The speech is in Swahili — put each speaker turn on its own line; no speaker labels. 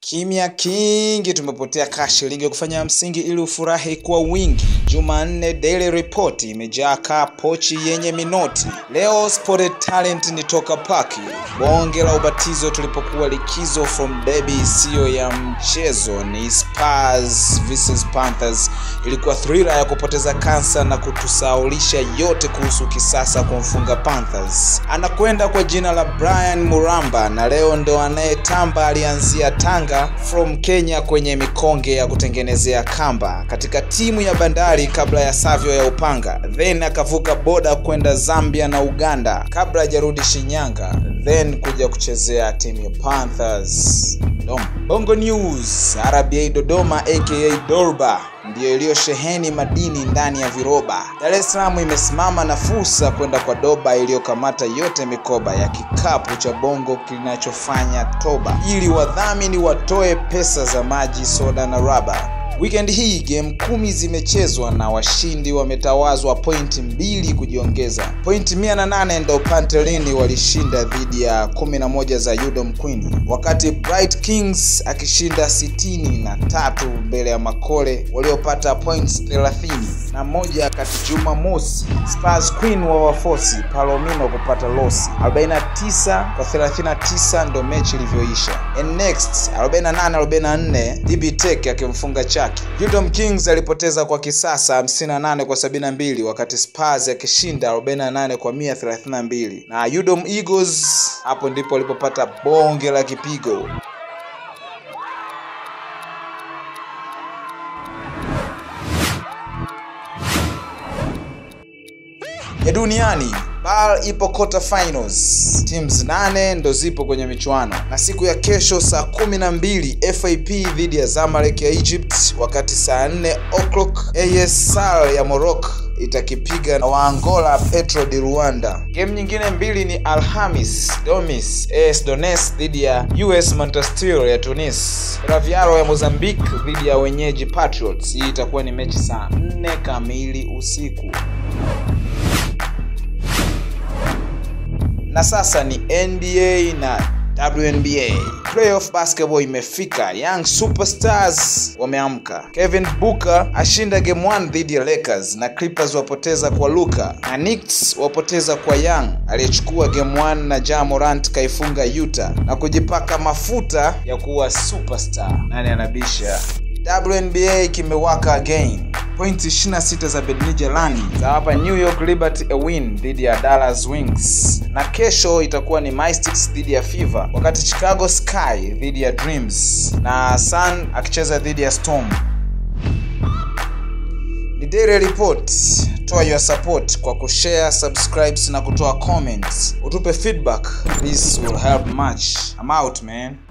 Kimya kingi tumepotea cash shilingi ya kufanya msingi ili ufurahi kwa wingi. Jumanne Daily Report imejaa kaa pochi yenye minoti. Leo Spotted Talent ni toka paki. Bonge la ubatizo tulipokuwa likizo from derby isiyo ya mchezo ni Spurs vs Panthers. Ilikuwa thriller ya kupoteza kansa na kutusaulisha yote kuhusu kisasa kumfunga Panthers. Anakwenda kwa jina la Brian Muramba na leo ndo anayetamba alianzia Tanga from Kenya kwenye mikonge ya kutengenezea kamba katika timu ya Bandari kabla ya Savio ya Upanga, then akavuka boda kwenda Zambia na Uganda kabla hajarudi Shinyanga, then kuja kuchezea timu ya Panthers. Dom. Bongo News, RBA Dodoma aka Dorba ndiyo iliyosheheni madini ndani ya viroba. Dar es Salaam imesimama na fursa kwenda kwa Doba iliyokamata yote mikoba ya kikapu cha Bongo kinachofanya toba, ili wadhamini watoe pesa za maji, soda na raba. Weekend hii game kumi zimechezwa na washindi wametawazwa pointi mbili kujiongeza. Pointi mia na nane ndo Pantelini walishinda dhidi ya kumi na moja za Udom Queen, wakati Bright Kings akishinda sitini na tatu mbele ya Makole waliopata points thelathini na moja kati Jumamosi Spurs Queen wa wafosi Palomino kupata losi 49 kwa 39 ndo mechi ilivyoisha. And next 48 44 DB Tech akimfunga Chaki. Udom Kings alipoteza kwa kisasa 58 kwa 72 wakati Spurs akishinda 48 kwa 132 na Udom Eagles hapo ndipo walipopata bonge la kipigo. ya duniani BAL ipo quarter finals, teams nane ndo zipo kwenye michuano, na siku ya kesho saa kumi na mbili FAP dhidi ya Zamalek ya Egypt, wakati saa nne o'clock AS SAR ya Morocco itakipiga na Waangola Petro di Rwanda. Game nyingine mbili ni Alhamis Domis AS Dones dhidi ya US Monastir ya Tunis, Raviaro ya Mozambique dhidi ya wenyeji Patriots. Hii itakuwa ni mechi saa nne kamili usiku. na sasa ni NBA na WNBA. Playoff basketball imefika. Young Superstars wameamka. Kevin Booker ashinda game 1 dhidi ya Lakers na Clippers wapoteza kwa Luka na Knicks wapoteza kwa Young aliyechukua game 1 na Ja Morant kaifunga Utah na kujipaka mafuta ya kuwa superstar. Nani anabisha? WNBA kimewaka again. Pointi 26 za Bednije Lani zawapa New York Liberty a win dhidi ya Dallas Wings, na kesho itakuwa ni Mystics dhidi ya Fever, wakati Chicago Sky dhidi ya Dreams na Sun akicheza dhidi ya Storm. Ni Daily Report. Toa your support kwa kushare, subscribes na kutoa comments. Utupe feedback. This will help much. I'm out man.